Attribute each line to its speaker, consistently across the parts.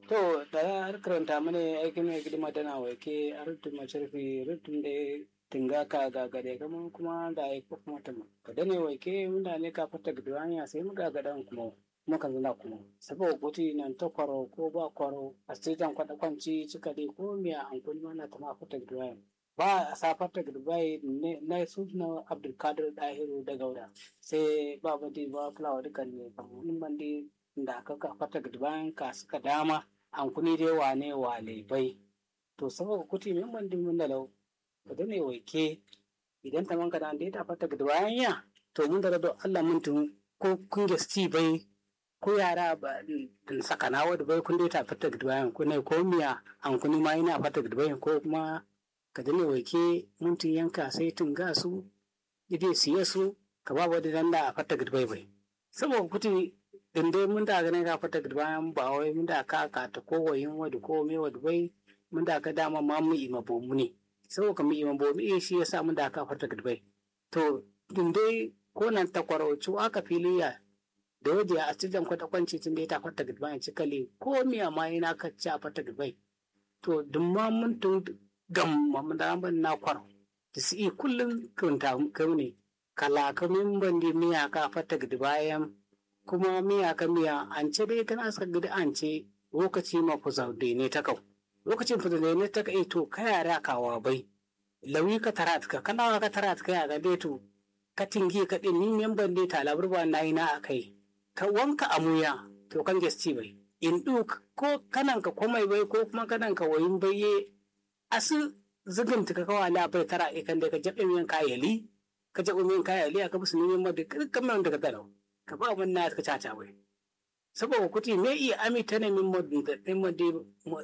Speaker 1: to da har karanta mana aikin mai gidima tana wake a rutun masharfi rutun da tinga ka gagare kaman kuma da ai ko kuma tama ka dane wake munda ne ka fata gidwanya sai mu gagadan kuma kuma kan zana kuma saboda kuti nan ta kwaro ko ba kwaro a sitan kwada kwanci cika dai ko miya an kun mana ta ma fata gidwanya ba a safar ta gidwai na su na abdulkadir dahiru da gauda sai ba badi ba fulawa dukan ne kamar bandi da aka ka fata gidwayan ka suka dama an kuni dai wane wale bai to saboda kuti min bandi mun da lau da ne waike idan ta manka da ta fata gida bayan ya to mun da do Allah mun tun ko kun gasti bai ko yara ba sakana wadda bai kun dai ta fata gida bayan ko ne ko miya an kuni ma ina fata gida bayan ko kuma ka dane waike mun tun yanka sai tun ga su ide siye su ka ba wadda dan da fata gida bai bai saboda kuti din dai mun da ganin ka fata gida bayan ba wai mun da ka ka ta ko wayin wadda ko me wadda bai mun da ka dama ma mu ima bomu ne sau ka mi imam bomi shi ya samu da aka farta gudbai to din dai ko nan ta kwarauci aka filiya da waje a cikin kwata kwanci tun da ya ta farta gudbai a cikali ko miya ma yana ka ci a farta gudbai to dun ma mun tun gam mamun da ban na kwaro da su iya kullum kunta kai ne kala ka min ban di miya ka farta gudbayan kuma miya ka miya an ce dai kana suka gudu an ce lokaci ma ku zaude ne ta kau lokacin fita da ne ta kai to ka yara kawa bai lawi ka tara ka kana ka tara ka ya ga to ka tingi ka din ni memban dai ta labar ba nayi na akai ka wanka amuya to kan gesti bai in duk ko kanan ka komai bai ko kuma kanan ka wayin baye asu zugin ka kawa la bai tara e kan da ka jabe min kayali ka jabe min kayali aka musu neman ma da kamar da ka talau ka ba mun na ka caca bai saboda kuti me iya amita ne min modin da din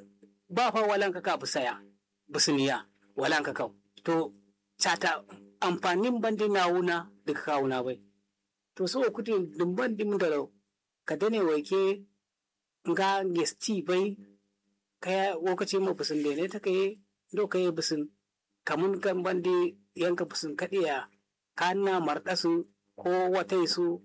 Speaker 1: ba fa walanka ka busaya busniya walanka kau to cata amfanin bandi na wuna da ka wuna bai to so kuti dum bandi mun da ka dane wake nga gesti bai kaya lokaci ma busun da ne ta kai do kai busun kamun kan bandi yanka busun kadiya kana mardasu ko watai su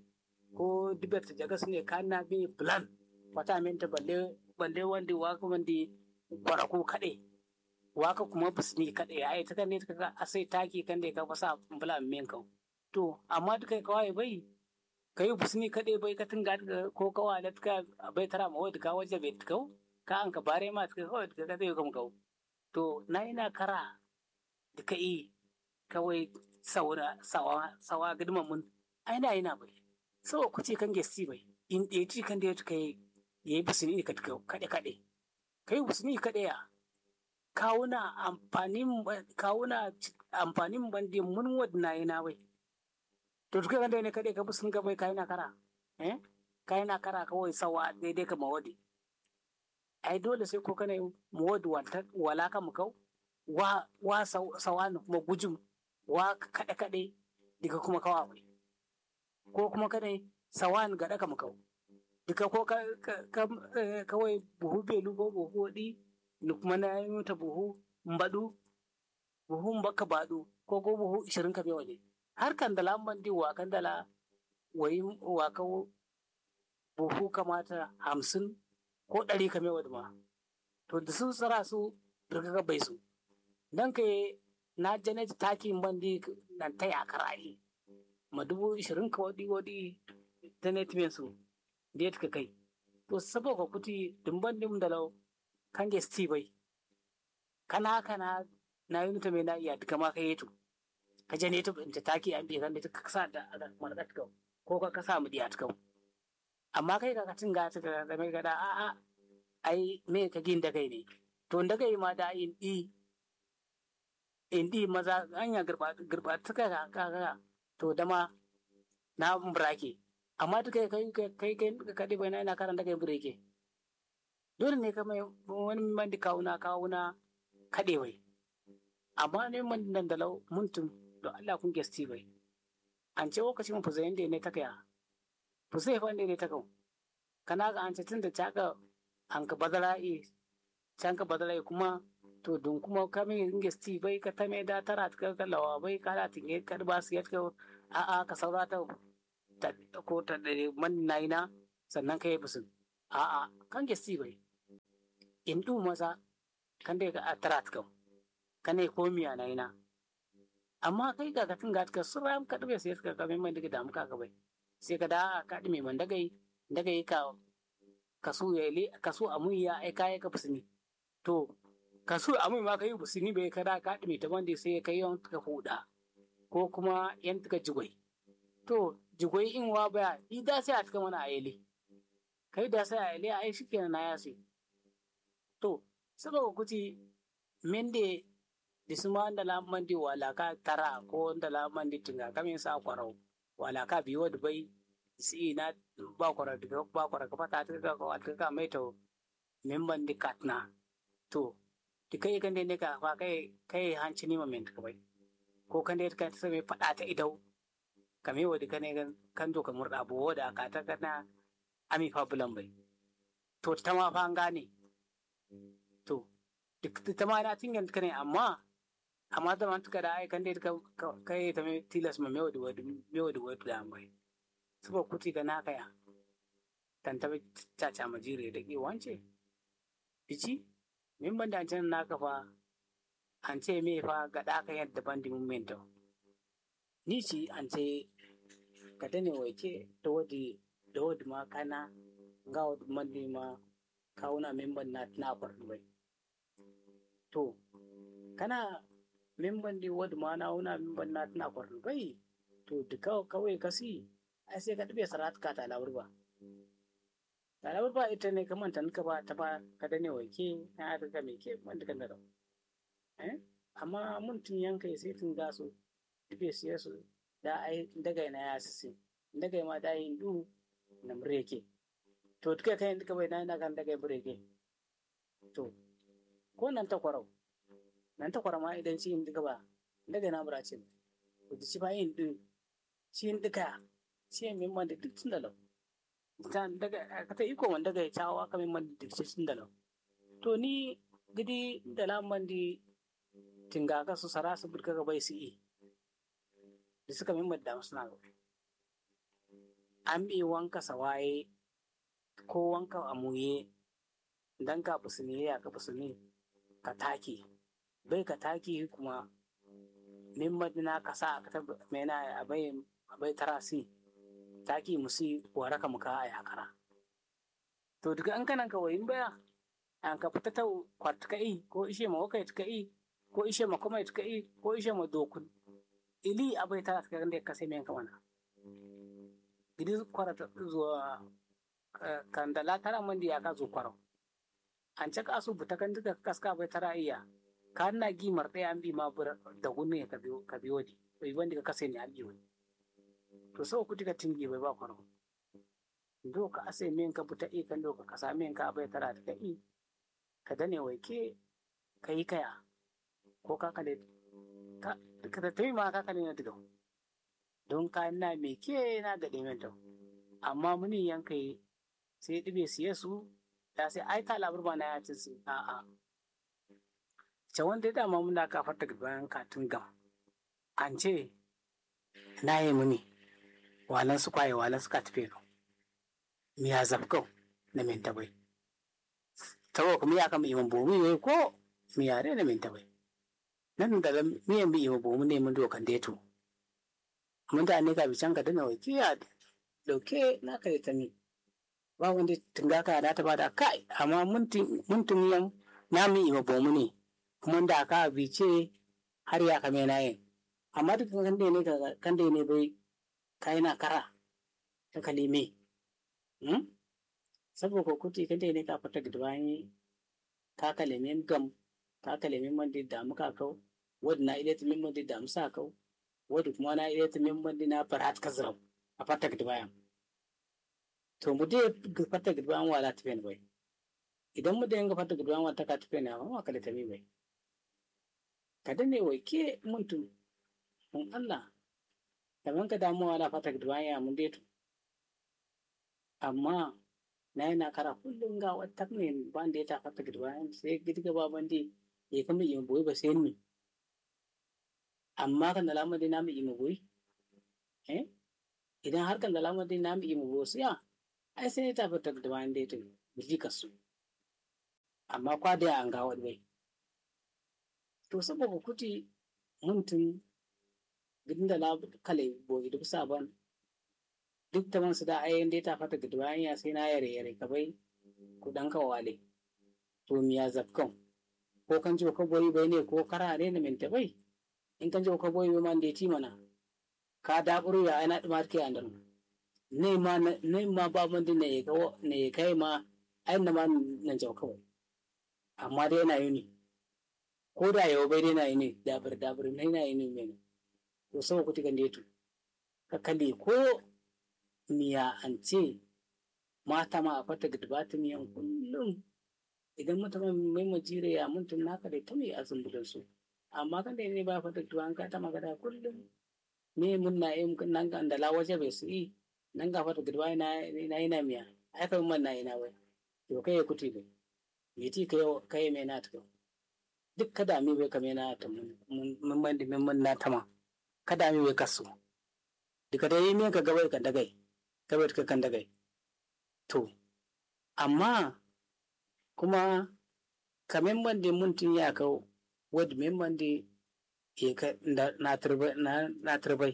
Speaker 1: ko dibet jagas ne kana bi plan wata minta balle balle wandi waka wandi kwara ko kaɗai waka kuma fusni kaɗai ai ta kan ne ka a sai taki kan da ka fasa bula min kau to amma duka kawai bai kai fusni kaɗai bai ka tunga ko kawa da ka bai tara ma wadda ka waje bai kau ka an ka bare ma ka kawai ka zai kam kau to na ina kara da ka yi kawai saura sawa sawa gidman mun ai na ina bai sawa kuce kan gesti bai in ɗaya ci kan da ya kai yayi fusni kaɗai kaɗai kai musulmi kaɗaya kawuna amfanin kawuna amfanin bandi mun wadna yana bai to duka kan ne kaɗai ka bi sun gabai kai na kara eh kai na kara kawai sawa daidai ka mawadi ai dole sai ko kana mawadi wanta wala ka mu kau wa wa sawa ne kuma gujum wa kaɗe kaɗe diga kuma kawa bai ko kuma kana sawa ne gaɗa ka mu kau duka ko kawai buhu belu ko buhu ɗi ni kuma na yi mata buhu mbaɗu buhu mbaka baɗu ko ko buhu ishirin ka waje har kan dala man di wa kan dala wayi wa ka buhu kamata hamsin ko ɗari ka waje ma to da sun tsara su daga ka bai su dan ka na jane takin bandi nan ta yakar ayi ma dubu ishirin ka wadi wadi ta ne su da ka kai to saboda kuti dumban dim da lau kan ge sti bai kana kana na yi mutum na iya duka ma ka yi to ka je ne to in ta taki an bi kan da ka sa da marka ta ko ka ka sa mu diya ta amma kai ka katin ga ta da mai gada a a ai me ka gin da kai ne to da kai ma da in di in di maza anya girba girba ta ka ka to dama na burake amma duk kai kai kai kai kaɗai bai na ina karanta kai bureke dole ne ka mai wani man da kawuna kawuna kaɗe bai amma ne man nan da lau muntum don Allah kun gesti bai an ce lokaci mun fuzayen da ne ta kaya fuzai fa ne ta kau kana ga an ce tun da caka an ka badala e can ka badala e kuma to don kuma ka mai gesti bai ka ta mai da tara ka lawa bai ka da tinge ka ba su yadda a'a ka saurata ko ta man naina sannan ka yi bisin a'a kan gesti bai in du maza kan dai ga atrat kam kane ko miya na ina amma kai ga katin ga ka sura ka dabe sai ka ka mai daga damu ka bai sai ka da ka dime man daga daga ka kasu ya le kasu amun ya ai kai ka fusini to kasu amun ma kai fusini bai kada ka dime ta wanda sai kai yon ka huda ko kuma yan ka jigwai to jigwai in wa baya ida sai a tuka mana ayele kai da sai ayele ai shikenan na yasi to saboda kuti mende disuma da la mandi wala ka tara ko da la mandi tinga kamin sa kwarau wala ka biyo da bai si na ba kwara da ba kwara ka fata ta ka ka ka mai to memban di katna to di kai kan ne ka fa kai kai hanci ni moment ka bai ko kan da ka ta mai fada ta idau kame wa kan ne kan zo ka murda bo da ka ta kana ami fa bulan bai to ta ma fa an gane to duk ta ma na tingan ka ne amma amma da man tuka da ai kan dai ka kai ta mai tilas ma mai wadi wadi mai wadi wadi da mai saboda kuti ga naka ya tan ta caca ma jire da ke wance bici min ban da can naka fa an ce me fa ga da ka yadda ban di momento ni ci an ce ka dane waike da wadi da wadi ma kana ga wadi mandi ma kawuna memban na na bai to kana memban di wadu ma na wuna memban na tana kwarin bai to duka kawai kasi ai sai ka tabe sarat ka ta lawur ba ta lawur ba ita ne kaman ta nuka ba ta ba ka da ne wake na ta ka me ke wanda kan da eh amma mun tun yanka sai tun ga su tabe siya su da ai daga na ya sisi daga ma da yin du na mureke to duka kai duka bai na kan daga bureke to ko nan ta kwarau nan ta kwarama idan shi in duka ba daga na mura ce ku ci ba yin din shi in duka shi in min da duk tun da lau ta daga ka ta iko wanda daga ya cawa ka min da duk tun da lau to ni gidi da lamban di tinga ka su sara su burka ga bai su yi da suka min da suna ga an bi wanka sawaye ko wanka amuye dan ka fusini ya ka fusini ka take bai ka taki kuma min madina ka sa ka ta mena abai abai tarasi taki musi wara ka muka a yakara to duka an kanan ka wayin baya an ka fita ta kwart ka i ko ishe ma wakai ka i ko ishe ma kuma ka i ko ishe ma dokun ili abai tara ka gande ka sai men ka mana gidi kwarata zuwa kandala tara mandi ya ka zo kwarau an caka su buta kan duka kaska bai tara iya ka na gimar ɗaya an bi ma da gunne ka biyo ka biyo di bai wanda ka kase ne an biyo to sau ku tika tingi bai ba kwaro do ka ase men ka buta i kan do ka kasa men ka bai tara ta i ka dane wai ke ka yi kaya ko ka kale ka ka ta tayi ma ka kale na diga don ka na me ke na ga ɗin to amma muni yanka yi sai ɗibe siye su ta sai ai ta labar ba na ya ci su a'a ce wanda dama muna kafar daga bayan katun gam an ce na yi muni walan su kwaye walan su katife no miya zafkau na minta bai tawo kuma ya kama iman bomu ne ko miya ne na minta bai nan da miyan bi iman bomu ne mun dokan deto mun da ne ka bican ka dana wakiya dauke na ka ta mi ba wanda tunga ka da ta bada kai amma mun tun yan na mi iman bomu ne kuma da ka bice har ya kame na yin amma duk kan da ne kan da ne bai kai na kara ta kalime hmm? saboda kuti kan da ne ka fata gidwani ka kalime gam ka kalime man da muka kau wadda na ile min man da musa kau wadda kuma na ile min man na farat kazram a fata gidwayan to mu dai fata gidwayan wala tafen bai idan mu da yanga fata gidwayan wata ka tafen na ma kala tami bai kada ne wai ke mutum mun Allah kaman ka damuwa na fata duwaya mun dai to amma na yana kara kullum ga wata ne ban da ya ta fata duwaya sai gidi gaba ban dai ya kama yi boye ba sai ni amma kan da lamar dai na mu yi boye eh idan har kan da lamar dai na mu yi boye sai ai sai ta fata duwaya dai to biji kasu amma kwada an ga wani bai to saboda kuti muntun gidin da la kale bogi duk saban duk ta man su da ayen dai ta fata gidwa ya sai na yare yare ka bai ku dan ka wale to miya zafkan ko kan jo ka boyi bai ne ko kara ne na minta bai in kan jo ka boyi bai man da ti mana ka da buru ya ana dumar ke andan ne ma ne ma ba man din ne ka ne kai ma ai na ma nan jau kawai amma dai yana yi ne ko da yau bai dai na yi ne dabir dabir na yana yi ne mene to sau ku tikan detu ka kalli ko miya an ce mata ma a fata gidbata miyan kullum idan mutum mai majire ya mutum naka da ta mai azumbulin su amma kan da ne ba fata gidba an ka ta magana kullum me mun na yi nan ga da lawaje bai su yi nan ga fata gidba na yi na miya ai kan man na yi na wai to kai ya kuti bai me ti kai mai na ta duk kada mi bai kame na ta mun ban da mun na tama kada mi bai kasu duka da yi min ka gabai kan dagai gabai ka kan dagai to amma kuma kamen ban da mun tun ya kau wadda men ban da ya ka na turbai na turbai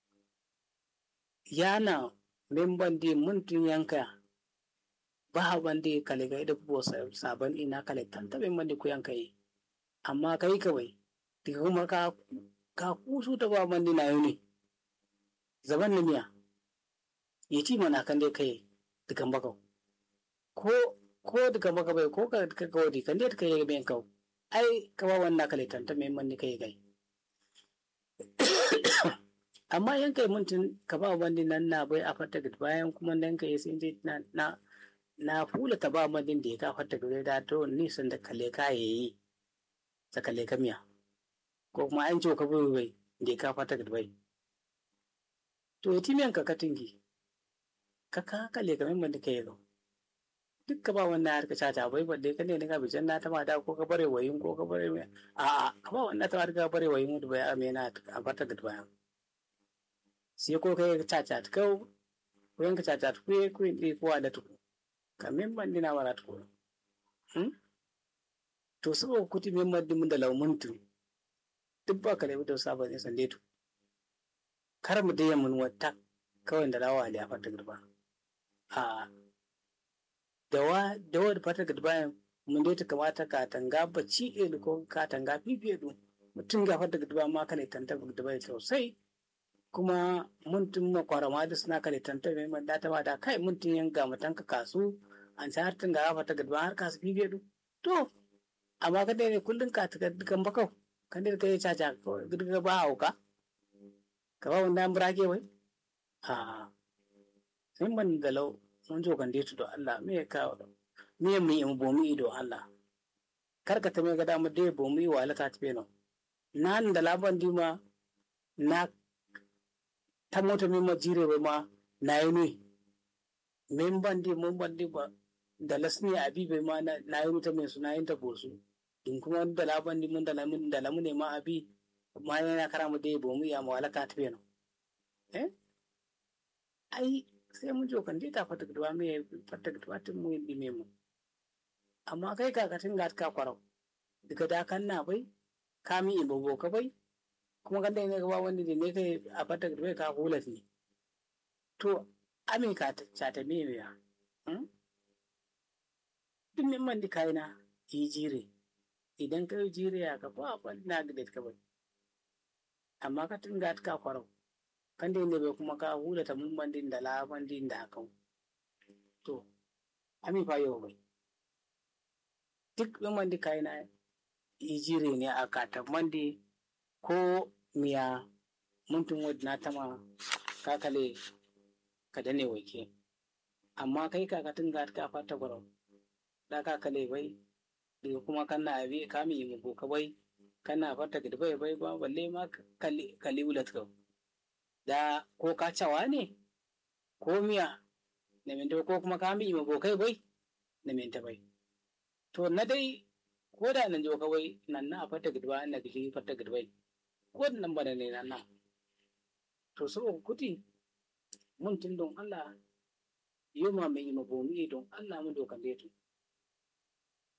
Speaker 1: yana men ban da mun tun yanka ba ban da kale ga da kuwa sabon ina kale tantabe ban da ku yanka yi amma kai kawai daga kuma ka ka kusu ta ba mandi na yau zaban na miya ya ci mana kan dai kai dukan bakau ko ko dukan baka bai ko ka ka gawadi kan dai kai ben kau ai ka ba wannan kale tanta mai mandi kai kai amma yan kai muntun ka ba mandi nan na bai a fata bayan kuma nan kai sai dai na na na fula ta ba mandin da ya ka fata da to nisan da kale ka yayi sakalle ka miya ko kuma an ce ka bai bai da ka fata da bai to ya timiyan ka katingi ka ka kalle ka min da kai duk ka ba wannan har ka cata bai balle ka ne ka bijan na ta mata ko ka bare wayin ko ka bare mai a a ka ba wannan ta har ka bare wayin da bai amena a fata da bai sai ko kai ka cata ta kau ko yanka cata ta kuye kuye ne ko da tuku kamin ban dina wara tuku to saboda kuti min maddi mun da laumuntu duk ba ka da da sabon ne sande to kar mu dai mun wata kawai da lawa ali a fata gurba a da wa da wa da fata gurba mun dai ta kamata ka tanga bacci e ko ka tanga fifiye du mutum ga fata gurba ma kana tanta gurba sosai kuma mun tun ma kwarama da suna kare tanta mai man da ta ba da kai mun tun yanga mutanka kasu an sa har tun ga fata gurba har kasu fifiye du to amma ka dai kullum ka ta dukan bakau kan dai kai caca girga ba hauka ka ba wannan burage wai a sai man galau mun jo kan dai to Allah me ya kawo me mu yi bomu ido Allah kar ka ta me ga da mu dai bomu yi wala ta tafe no nan da laban dima na ta mota min ma jire ba ma na yi ne min ban di mun ban di ba da lasni abi bai ma na yi ta mai suna yin ta bosu in kuma da laban di mun da lamun da lamun ne ma abi ma yana kara mu dai bomu ya ma wala ka tafe no eh ai sai mun jo kan dai ta fata gudwa me fata gudwa tun mu yi me mu amma kai kakatin ga ka kwarau daga da kan na bai ka mi ibo ka bai kuma kan dai ne ga wanda ne kai a fata gudwa ka hula ne to amin ka ta ta me ya duk min man di kaina yi jire idan ka yi jire ya ka ba ba na gidet ka bai amma ka tun ga ka kwarau kan da bai kuma ka hula ta mun bandin da la bandin da haka to ami fa yau bai duk mun bandi kai na ijire ne a kata mandi ko miya muntun wadda na tama kakale ka dane wake amma kai kakatin ga ka fata gwarau da kakale bai daga kuma kana abi kami mu ka bai kana fata gidi bai bai ba balle ma kali ulat ka da ko ka cawa ne ko miya na minta ko kuma ka mi ma bokai bai na minta bai to na dai ko da nan jo kawai nan na fata gidba na gidi fata gidbai ko nan bana ne nan na to so kuti mun tun don Allah yau ma mai ma bomi don Allah mu dokan da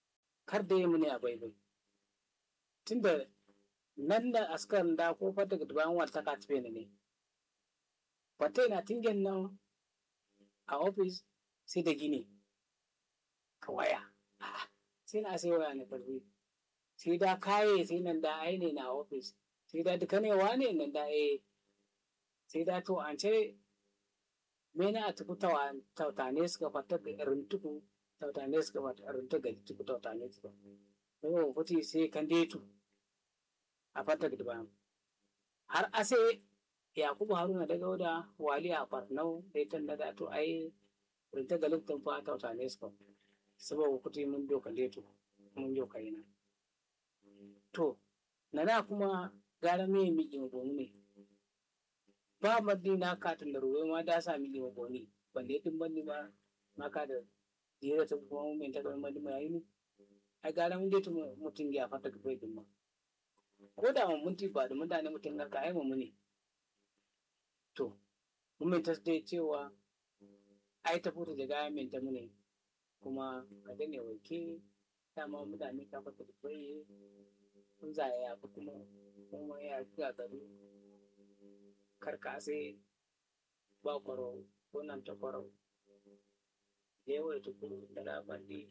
Speaker 1: kar da mu ne a bai bai tunda nan da askar da ko fata ga duban wata ka tafe ne fata na tingen nan a ofis sai da gini ka waya sai na sai waya na karfi sai da kaye sai nan da ai ne na ofis sai da duka ne wane nan da ai sai da to an ce mena a tuku tautane suka fata ga rintuku tautane suka fata rintu ga tuku tautane suka yau kuti sai kan detu a fata ga duban har ase yakubu haruna daga wada wali a farnau da ita da to ai rinta ga luktan fa tautane suka saboda kuti mun doka detu mun doka yana to nana kuma gara me mi gomu ne ba maddi na katin da ruwa ma da sa mi gomu ne balle din bandi ma ma ka da jira ta kuma mun ta ga mandi ma yi ne ai gara mun detu mutun ya fata ga bai ma ko da mun ti ba da mutane mutun ga kai mu ne to mun ta dai cewa ai ta fito da gaya min ta mune kuma ka dane wake dama mutane ka fata da bai kun za ya fi kuma kuma ya ga gari karkase ba kwaro ko nan ta kwaro da yawa ta kuma da labari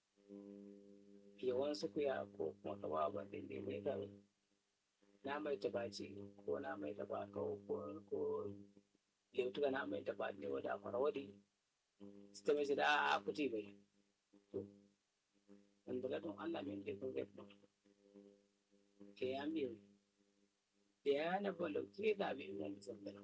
Speaker 1: yawan su kuya ko kuma ka ba ba da ne ga na mai tabaci ko na mai taba ko ko ko leutuka na mai taba ne wada kwaro wadi su ta mai da a kuti bai to in daga don Allah mai da kun zai ke ya miyo da ya na balo ke da bai mun zambala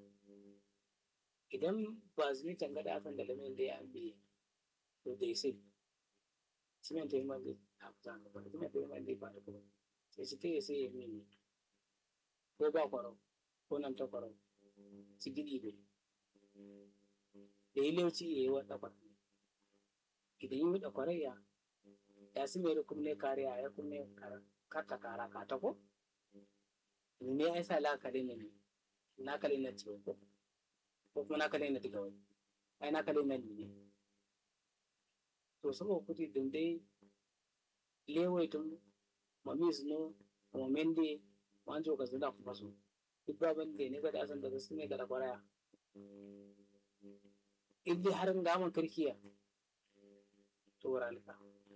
Speaker 1: idan ba su ni tanga da kan da lamin da ya bi to dai sai shi mai tayi man da a kusa ga ba kuma tayi man da ba da kuma sai shi kai sai ya mini ko ba kwaro ko nan ta kwaro su gidi bai da yi lauci ya yi wata kwaro idan yi da kwarayya ya su mai rukumne kariya ya kunne karta kara ka ta ko ne ai sa la kare ne na kare na ciwo ko ko kuma na kare na diga wani ai na kare na ne to saboda kuti din dai lewai tun mami su no momende wanjo ka zunda ku faso duk baban da ne ga da san da su ne ga kwaraya in dai har gaman kirkiya to ralika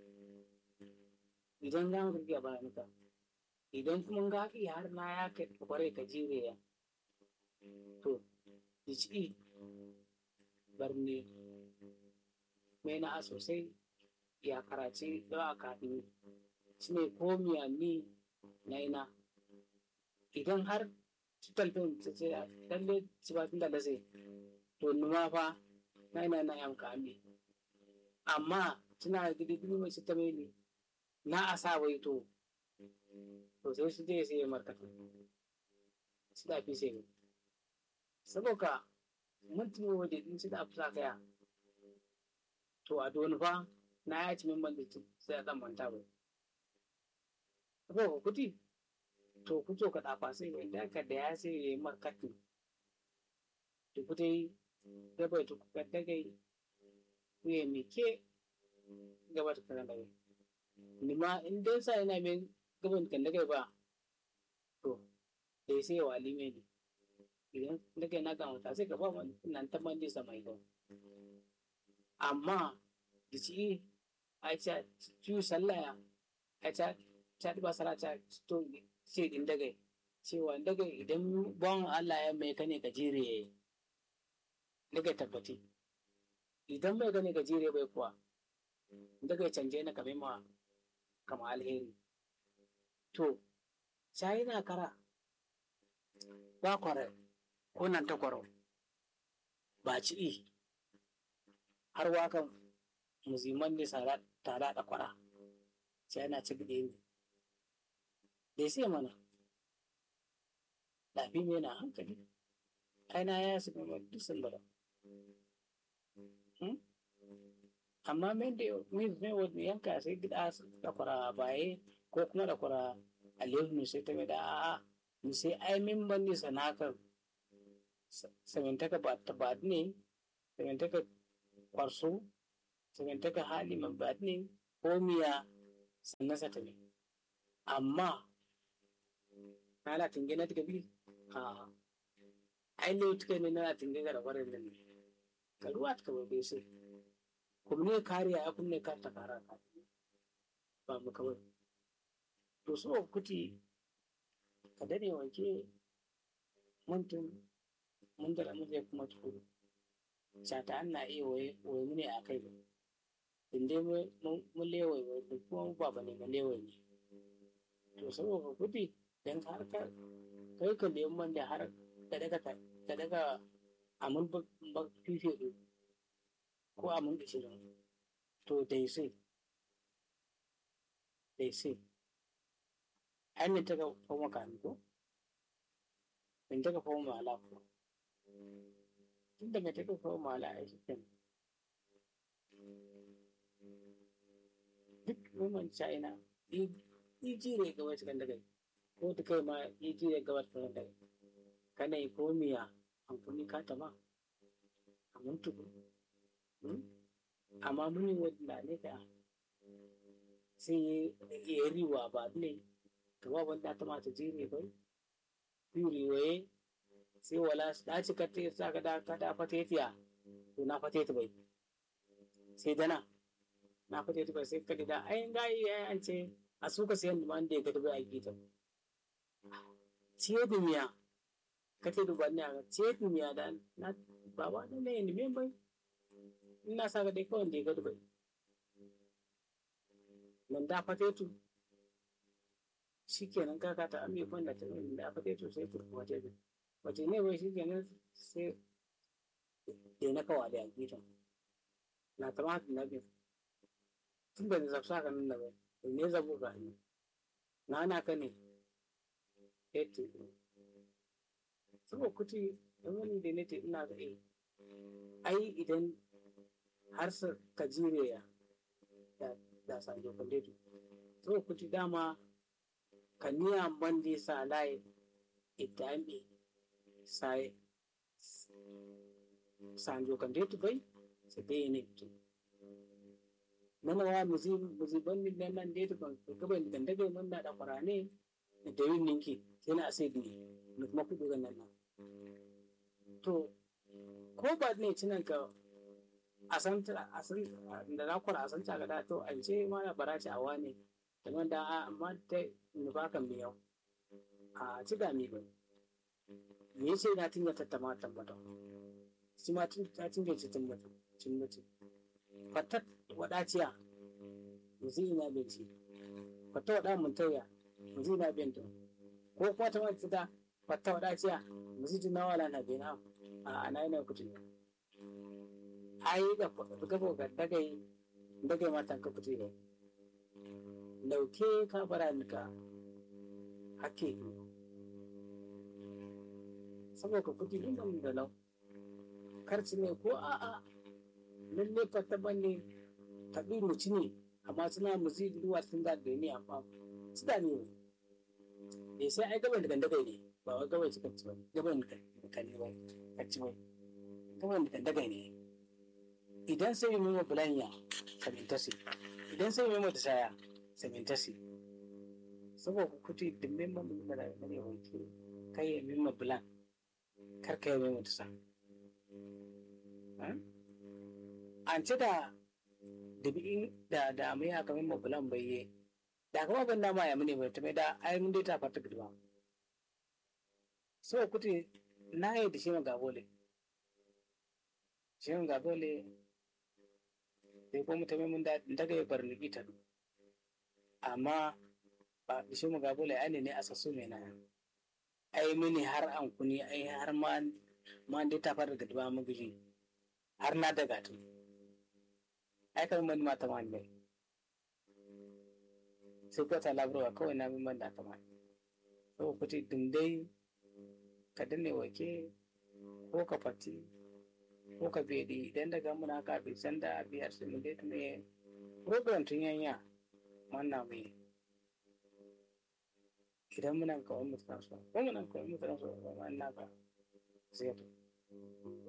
Speaker 1: idan za mu tafiya bayan ka idan kuma ga ki har na ya kai kware ka jire ya to dici barne mai na sosai ya karace da a kafin shi ne ko miya ni na ina idan har cutar fin ta ce lalle ci ba tun da lase to numa fa na ina na yamka ami amma suna gidi gidi mai ta mai ne na a sa wai to to sai su je sai markata su da fi sai saboda mun tuni waje din su da fi sa kaya to a doni fa na ya ci min ban da sai a dan manta bai saboda kuti to ku to ka dafa sai wanda ka da ya sai ya yi markatu to kutai da bai to ku kadda gai ku yi mike gaba da kan da nima in dai sa ina mai gaban kan daga ba to dai sai wa alime ne idan daga na ga mata sai ka ba man nan ta man sa mai don amma da ci a ca ci sallaya a ca ta ba sara ta to ce din daga cewa daga idan bon Allah ya mai kane ka jire daga tabbati idan mai kane ka jire bai kuwa daga canje na kame ma kama alheri to sai na kara ba kware ko nan ta kwaro ba ci i har wakan muziman ne tara da kwara sai na ci gide ne dai sai mana lafi mai na hankali aina ya su gama dusan bara amma mai da mai mai wani yanka sai gida da kwara baye ko kuma da kwara aliyu sai ta mai da a'a mu sai ai min ban ne sanakar samantaka ba ta ba ne samantaka kwarso samantaka hali man ba ne ko miya sannan sa ta ne amma na la tinge na tiga bi a ai ne tiga ne na tinge ga da warin nan ka ruwa ta bai sai kuma ne kariya ya kunne ka ta kara ka ba mu kawai to so kuti ka dade wanke muntun mun da mun zai kuma tukuru sata an na iya waye waye mu ne a kai ba inda mun lewai wai kuma mu ba ne mu lewai ne to saboda kudi dan har ka kai ka lemun man da har ka daga ka daga amun ba fife ko amun ishirin to dai sai dai sai an ne ta ga fama kanu ko in ta ga fama mala ko tun da mai ta ga fama mala a shi kenan duk woman china i jire ga wacce kan daga ko ta kai ma i jire ga wacce kan daga kana yi komiya amfani ka ta ma a muntuku amma muni wadda ne ka sai ya riwa ba ne to ba wanda ta mata jire bai yuri waye sai wala da ci ka ta sa ka da ka da fatetiya to na fateti bai sai dana na fateti bai sai ka da ai ga yi an ce a suka sayan da man da ya ga bai a gita ciye dumiya ka ce duba ne a ciye dumiya da na baba da ne ne bai ina sa ga dai kawai da ya ga bai nan da fatetu shikenan kaka ta ame kwanda ta da fatetu sai turku wata bi wace ne bai shikenan sai da na kawa da gitan na ta mata na bi tun da zafsa ka nan da bai ne zabu ka ni na na ka ne eto saboda kuti don wani da ne te ina da eh ai idan har ka jire ya da sanjo kandetu to kuti dama kaniya bandi sa lai itambe sai sanjo kandetu bai sai dai ne to nana wa muzi muzi bandi nan nan dai to kan gaban da daga mun da farane da yin ninki sai na sai ni ni kuma kudu ga nan to ko ba ne cinan ka a san a san da na kwara a san ta ga to an ce ma na barace a wane kamar da amma ta nufa kan miyau a ci ga mi ba me ce na tinga tattama tambata shi ma tun ta tinga ci tambata cin mutu fatat wadaciya muzi ina binci fata wada mun tauya muzi ina binta ko kuma ta wata ta fata wadaciya muzi tuna wala na bina a ana yana kutu ai da gabo ga dagai dagai matan ka kutu ne dauke ka fara nika hake saboda kuɗi ɗin da lau karci ne ko a'a lalle fata bane taɓi muci ne amma suna musi duwa sun da da ne amma su da ne ne sai ai gaban da gandagai ne ba wai gaban suka ci ba gaban da kan ne ba kacci ba gaban da gandagai ne idan sai yi mimo bulanya sabintasi idan sai yi mimo da saya sabintasi saboda kuti dimbin mamu da da ne wanke kai ya mimo bulan kar ka yi mimo da sa an ci da dabi'in da da mai haka mimo bulan bayye da kuma ban da ma ya mune bai ta mai da ai mun dai ta fata guduma so kuti na yi da shi ma gabole shi ma gabole sai ko mutum mun da daga ya bar ni ita amma ba da shi ma gabole ai ne ne asasu mai na ai mini har an kuni ai har ma ma dai ta fara guduma mu giji har na daga tu ai kan man mata man bai sai ko ta labarwa kawai na bin man da ta man so kuti dindai ka danne wake ko ka fati ko ka bedi idan daga muna ka bi san da biyar su mun dai tume program tun yanya wannan mai idan muna kawai mutu so ko muna kawai mutu so wannan ka zai